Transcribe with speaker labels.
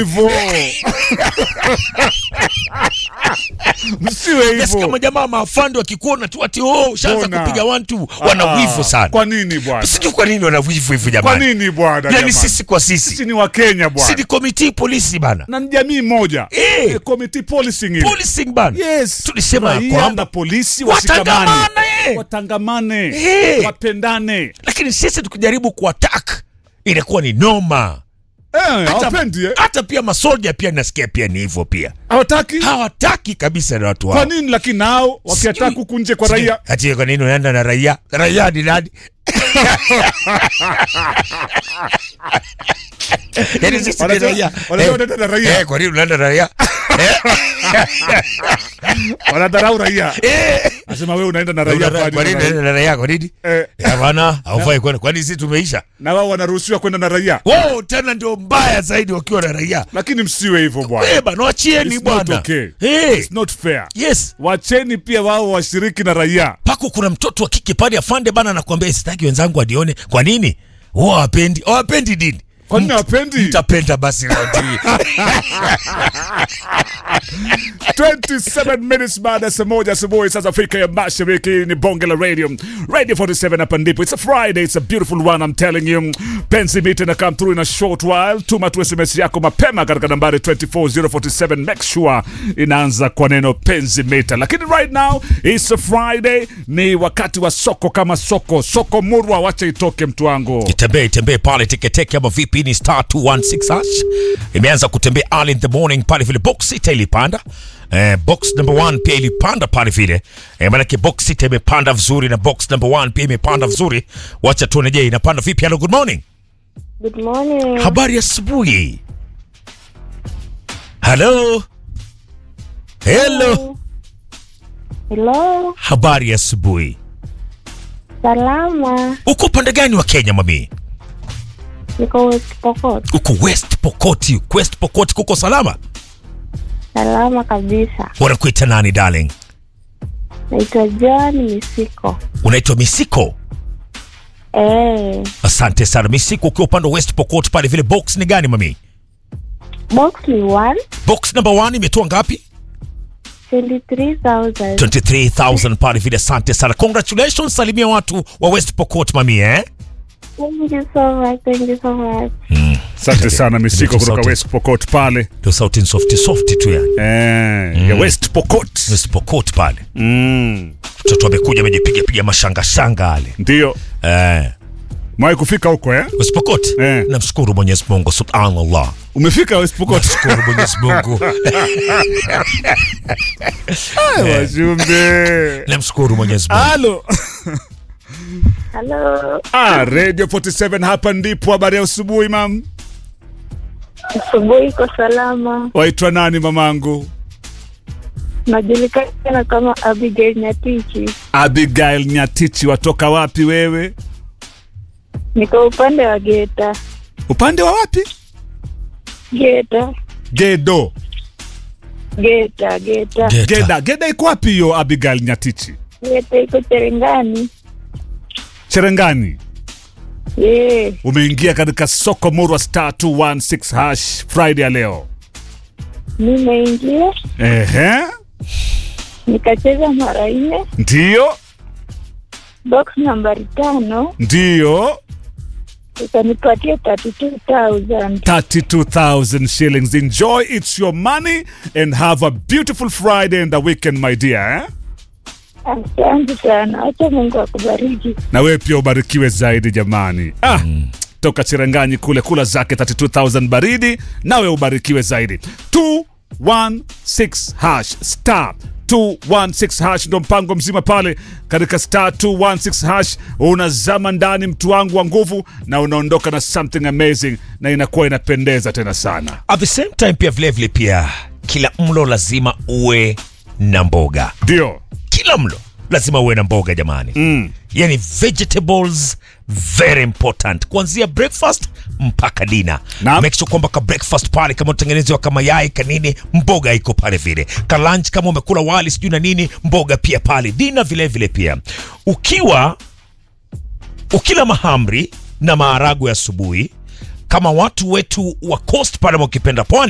Speaker 1: hivyo msiwe
Speaker 2: Yes, kama
Speaker 1: hivyo
Speaker 2: jamaa maafande wakikuona tu ati oh, ushaanza
Speaker 1: Mbona?
Speaker 2: kupiga wantu wana
Speaker 1: Ah,
Speaker 2: wivu sana.
Speaker 1: kwa nini bwana
Speaker 2: Sijui kwa nini wana wivu hivi
Speaker 1: kwa
Speaker 2: jamani.
Speaker 1: nini bwana
Speaker 2: Yani
Speaker 1: jamani?
Speaker 2: sisi kwa
Speaker 1: sisi
Speaker 2: sisi.
Speaker 1: ni wakenya
Speaker 2: Si
Speaker 1: bwana
Speaker 2: ni komiti polisi bana.
Speaker 1: na ni jamii moja
Speaker 2: Eh.
Speaker 1: Eh, committee policing ile.
Speaker 2: Policing bana.
Speaker 1: Yes.
Speaker 2: Tulisema
Speaker 1: Raia
Speaker 2: kwamba
Speaker 1: na polisi washikamane
Speaker 2: watangamane.
Speaker 1: watangamane
Speaker 2: Eh.
Speaker 1: wapendane
Speaker 2: Lakini sisi tukijaribu kuattack inakuwa ni noma.
Speaker 1: Eh,
Speaker 2: Hata-
Speaker 1: hawapendi eh?
Speaker 2: Hata pia masolja pia nasikia pia ni hivyo pia.
Speaker 1: hawataki
Speaker 2: Hawataki kabisa na watu
Speaker 1: kwa
Speaker 2: wao.
Speaker 1: nini lakini nao wakiataka
Speaker 2: Sijui.
Speaker 1: huku nje kwa
Speaker 2: Sijui.
Speaker 1: raia
Speaker 2: Ati kwa nini unaenda na raia? Raia ni nani? Yaani sisi ni
Speaker 1: Wanajua-
Speaker 2: raia.
Speaker 1: wanajua
Speaker 2: Eh,
Speaker 1: wanaenda na raia.
Speaker 2: eh, kwa nini unaenda na raia?
Speaker 1: wanadharau raia
Speaker 2: Eh.
Speaker 1: nasema wewe unaenda na raia
Speaker 2: Kwa
Speaker 1: fulani
Speaker 2: nini
Speaker 1: na
Speaker 2: unaenda
Speaker 1: raia.
Speaker 2: na raia? Kwa nini?
Speaker 1: Eh,
Speaker 2: Eh, bwana, haufai kwenda. Kwani sisi tumeisha?
Speaker 1: na wao wanaruhusiwa kwenda na raia
Speaker 2: Wao tena ndio mbaya zaidi wakiwa na raia.
Speaker 1: lakini msiwe hivyo bwana
Speaker 2: Eh, bana wachieni
Speaker 1: It's not
Speaker 2: bwana.
Speaker 1: okay.
Speaker 2: Eh.
Speaker 1: It's not fair
Speaker 2: Yes.
Speaker 1: wacheni pia wao washiriki na raia
Speaker 2: Pako kuna mtoto wa kike pale afande bana anakuambia sitaki wenzangu adione. Kwa nini? Wao hawapendi. Hawapendi dini.
Speaker 1: kwa nini hawapendi
Speaker 2: Mtapenda basi leo hii.
Speaker 1: 27 minutes baada ya saa moja asubuhi saa za Afrika ya Mashariki ni bonge la radio radio 47 hapa ndipo it's a Friday it's a beautiful one I'm telling you penzi mita na come through in a short while tuma tu SMS yako mapema katika nambari 24047 make sure inaanza kwa neno penzi mita lakini right now it's a Friday ni wakati wa soko kama soko soko murwa wacha itoke mtu wangu
Speaker 2: Itembee itembee pale teketeke ama vipi ni star 216 hash. Imeanza kutembea early in the morning pale vile box sita ilipanda. Eh, box number one pia ilipanda pale vile. Eh, maanake box sita imepanda vizuri na box number one pia imepanda vizuri. Wacha tuone je inapanda vipi. Hello, good morning.
Speaker 3: Good morning.
Speaker 2: Habari ya asubuhi. Hello. Hello.
Speaker 3: Hello.
Speaker 2: Habari ya asubuhi.
Speaker 3: Salama.
Speaker 2: Uko upande gani wa Kenya mami?
Speaker 3: Niko West Pokot.
Speaker 2: Uko West Pokot. West Pokot kuko salama?
Speaker 3: Salama kabisa.
Speaker 2: Wanakuita nani darling?
Speaker 3: Naitwa John Misiko.
Speaker 2: Unaitwa Misiko.
Speaker 3: Eh,
Speaker 2: Asante sana Misiko, ukiwa upande wa West Pokot pale vile. Box ni gani mami?
Speaker 3: box ni one
Speaker 2: Box number one imetoa ngapi?
Speaker 3: 23,000.
Speaker 2: 23000 pale vile. Asante sana, congratulations. Salimia watu wa West Pokot mami eh?
Speaker 3: Thank you so much. Thank you so much.
Speaker 1: asante sana misiko
Speaker 2: Ndio
Speaker 1: kutoka
Speaker 2: sauti.
Speaker 1: West Pokot pale
Speaker 2: Ndio sauti soft soft tu yani.
Speaker 1: eh, ya West Pokot
Speaker 2: West Pokot pale.
Speaker 1: mm.
Speaker 2: Mtoto amekuja amejipiga piga mashanga shanga ale.
Speaker 1: ndio
Speaker 2: Eh,
Speaker 1: Mwai kufika huko eh?
Speaker 2: West Pokot.
Speaker 1: Eh.
Speaker 2: Namshukuru Mwenyezi Mungu Subhanallah.
Speaker 1: Umefika West Pokot?
Speaker 2: Namshukuru Mwenyezi Mungu.
Speaker 1: Wajumbe.
Speaker 2: Namshukuru Mwenyezi Mungu.
Speaker 1: Halo.
Speaker 3: Hello.
Speaker 1: Ah, Radio 47 hapa ndipo. Habari ya asubuhi mam.
Speaker 3: Asubuhi iko salama.
Speaker 1: Waitwa nani mamangu?
Speaker 3: Najulikana kama Abigail Nyatichi.
Speaker 1: Abigail Nyatichi, watoka wapi wewe?
Speaker 3: Niko upande wa Geta.
Speaker 1: Upande wa wapi?
Speaker 3: Geta.
Speaker 1: Gedo.
Speaker 3: Geta. Geta.
Speaker 2: Geta.
Speaker 1: Geda. Geda iko wapi hiyo Abigail Nyatichi?
Speaker 3: Geta iko Cherengani.
Speaker 1: Cherengani.
Speaker 3: Yeah.
Speaker 1: Umeingia katika soko Murwa star 216 hash Friday ya leo.
Speaker 3: Nimeingia
Speaker 1: Ehe.
Speaker 3: nikacheza mara nne
Speaker 1: Ndio.
Speaker 3: box nambari tano
Speaker 1: Ndio.
Speaker 3: ikanipatia 32000
Speaker 1: 32,000 shillings. Enjoy, it's your money, and have a beautiful Friday and a weekend, my dear. Eh?
Speaker 3: asante sana acha mungu akubariki
Speaker 1: Na wewe pia ubarikiwe zaidi jamani. Ah, toka Chiranganyi kule kula zake 32,000 baridi, nawe ubarikiwe zaidi. 216 hash star 216 hash ndo mpango mzima pale katika star 216 hash unazama ndani mtu wangu wa nguvu na unaondoka na something amazing na inakuwa inapendeza tena sana
Speaker 2: At the same time pia vilevile pia kila mlo lazima uwe na mboga.
Speaker 1: ndio
Speaker 2: Kila mlo lazima uwe na mboga jamani.
Speaker 1: mm.
Speaker 2: Yani vegetables very important kuanzia breakfast mpaka dina.
Speaker 1: Naam.
Speaker 2: Make sure kwamba ka breakfast pale kama utengenezewa kama yai kanini, mboga iko pale vile. Ka lunch kama umekula wali sijui na nini, mboga pia pale. Dina vile vile pia. Ukiwa ukila mahamri na maharagwe asubuhi kama watu wetu wa coast pale, mkipenda pwani